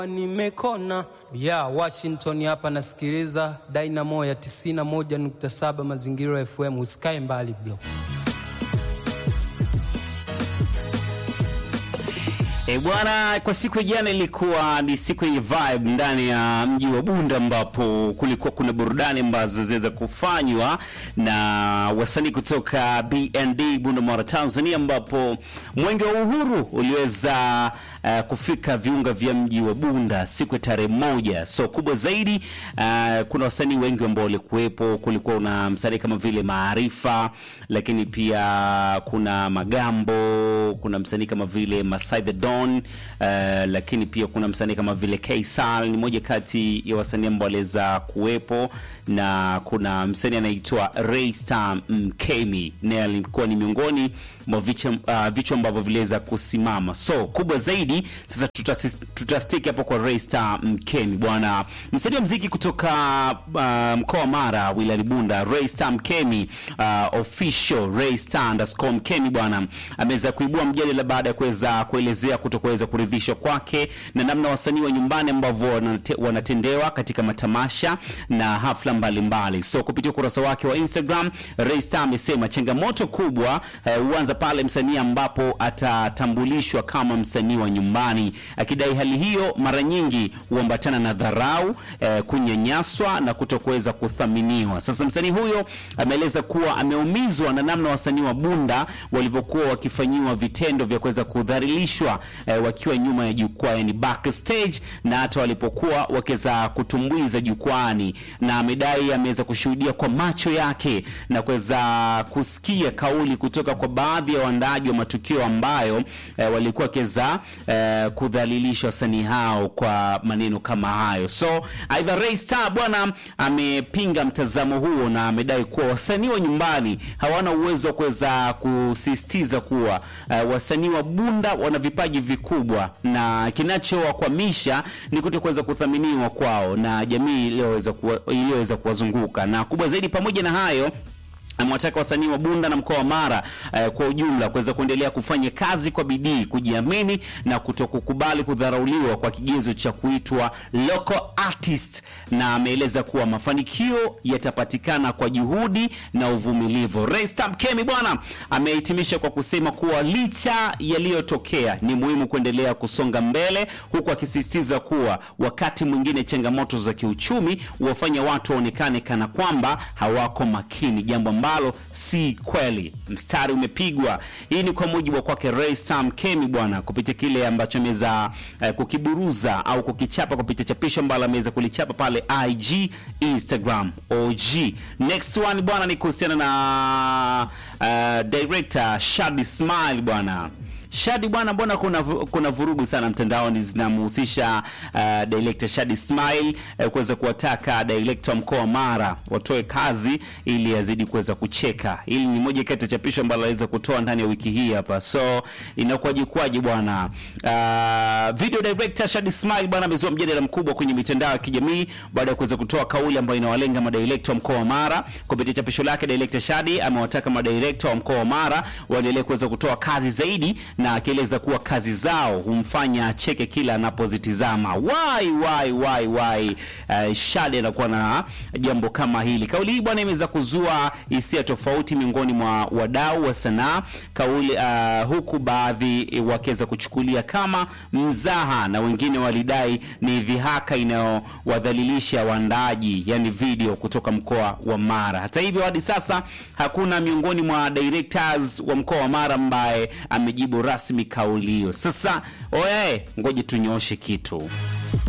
Nimekona ya Washington hapa, nasikiliza Dynamo ya 91.7 Mazingira FM. Usikae mbali bro. E bwana, kwa siku ya jana ilikuwa ni siku yenye vibe ndani ya mji wa Bunda, ambapo kulikuwa kuna burudani ambazo ziweza kufanywa na wasanii kutoka BND Bunda Mara, Tanzania, ambapo mwenge wa uhuru uliweza uh, kufika viunga vya mji wa Bunda siku ya tarehe moja. So kubwa zaidi uh, kuna wasanii wengi ambao walikuwepo. Kulikuwa na msanii kama vile Maarifa, lakini pia kuna Magambo, kuna msanii kama vile Masai the Don uh, lakini pia kuna msanii kama vile Kaisal, ni moja kati ya wasanii ambao waliweza kuwepo, na kuna msanii anaitwa Raystar Mkemi, naye alikuwa ni miongoni mwa vichwa uh, vichwa ambavyo viliweza kusimama. So kubwa zaidi sasa tutas- tutastiki hapo kwa Raystar Mkemi bwana, msanii wa mziki kutoka uh, mkoa wa Mara wilayani Bunda, Raystar Mkemi uh, official Raystar underscore Mkemi bwana, ameweza kuibua mjadala baada ya kuweza kuelezea kutokuweza kuridhishwa kwake na namna wasanii wa nyumbani ambavyo wanate, wanatendewa katika matamasha na hafla mbalimbali mbali. So kupitia ukurasa wake wa Instagram, Raystar amesema changamoto kubwa huanza pale msanii ambapo atatambulishwa kama msanii wa nyumbani, akidai hali hiyo mara nyingi huambatana na dharau eh, kunyanyaswa na kutokuweza kuthaminiwa. Sasa msanii huyo ameeleza kuwa ameumizwa na namna wasanii wa Bunda walivyokuwa wakifanyiwa vitendo vya kuweza kudhalilishwa eh, wakiwa nyuma ya jukwaa, yani backstage, na hata walipokuwa wakiweza kutumbuiza jukwani, na amedai ameweza kushuhudia kwa macho yake na kuweza kusikia kauli kutoka kwa baadhi ya waandaaji wa matukio ambayo eh, walikuwa wakiweza eh, kudhalilisha wasanii hao kwa maneno kama hayo. So aidha Raystar bwana amepinga mtazamo huo na amedai kuwa wasanii wa nyumbani hawana uwezo wa kuweza kusisitiza kuwa eh, wasanii wa Bunda wana vipaji vikubwa na kinachowakwamisha ni kuto kuweza kuthaminiwa kwao na jamii iliyoweza kuwa- iliyoweza kuwazunguka na kubwa zaidi, pamoja na hayo amewataka wasanii wa Bunda na mkoa wa Mara eh, kwa ujumla kuweza kuendelea kufanya kazi kwa bidii, kujiamini na kutokukubali kudharauliwa kwa kigezo cha kuitwa local artist, na ameeleza kuwa mafanikio yatapatikana kwa juhudi na uvumilivu. Raystar Mkemi bwana amehitimisha kwa kusema kuwa licha yaliyotokea ni muhimu kuendelea kusonga mbele, huku akisisitiza kuwa wakati mwingine changamoto za kiuchumi huwafanya watu waonekane kana kwamba hawako makini, jambo ambalo si kweli. Mstari umepigwa. Hii ni kwa mujibu wa kwake Raystar Mkemi bwana, kupitia kile ambacho ameweza eh, kukiburuza au kukichapa kupitia chapisho ambalo ameweza kulichapa pale IG, Instagram, OG. Next one bwana ni kuhusiana na uh, director Shadi Smile bwana Shadi bwana, mbona kuna vu- kuna vurugu sana mtandaoni zinamhusisha uh, director Shadi Smile uh, kuweza kuwataka director wa mkoa wa Mara watoe kazi ili azidi kuweza kucheka. Hili ni moja kati ya chapisho ambalo aliweza kutoa ndani ya wiki hii hapa, so inakuwaje kwaje bwana? Uh, video director Shadi Smile bwana amezua mjadala mkubwa kwenye mitandao ya kijamii baada ya kuweza kutoa kauli ambayo inawalenga madirekta wa mkoa wa Mara. Kupitia chapisho lake, director Shadi amewataka madirekta wa mkoa wa Mara waendelee kuweza kutoa kazi zaidi na akieleza kuwa kazi zao humfanya acheke kila anapozitizama. Why why why why uh, Shade anakuwa na jambo kama hili. Kauli hii bwana imeweza kuzua hisia tofauti miongoni mwa wadau wa sanaa kauli, uh, huku baadhi wakiweza kuchukulia kama mzaha na wengine walidai ni dhihaka inayowadhalilisha waandaaji, yani video kutoka mkoa wa Mara. Hata hivyo hadi sasa hakuna miongoni mwa directors wa mkoa wa Mara ambaye amejibu rasmi kauli hiyo. Sasa oye, ngoje tunyooshe kitu.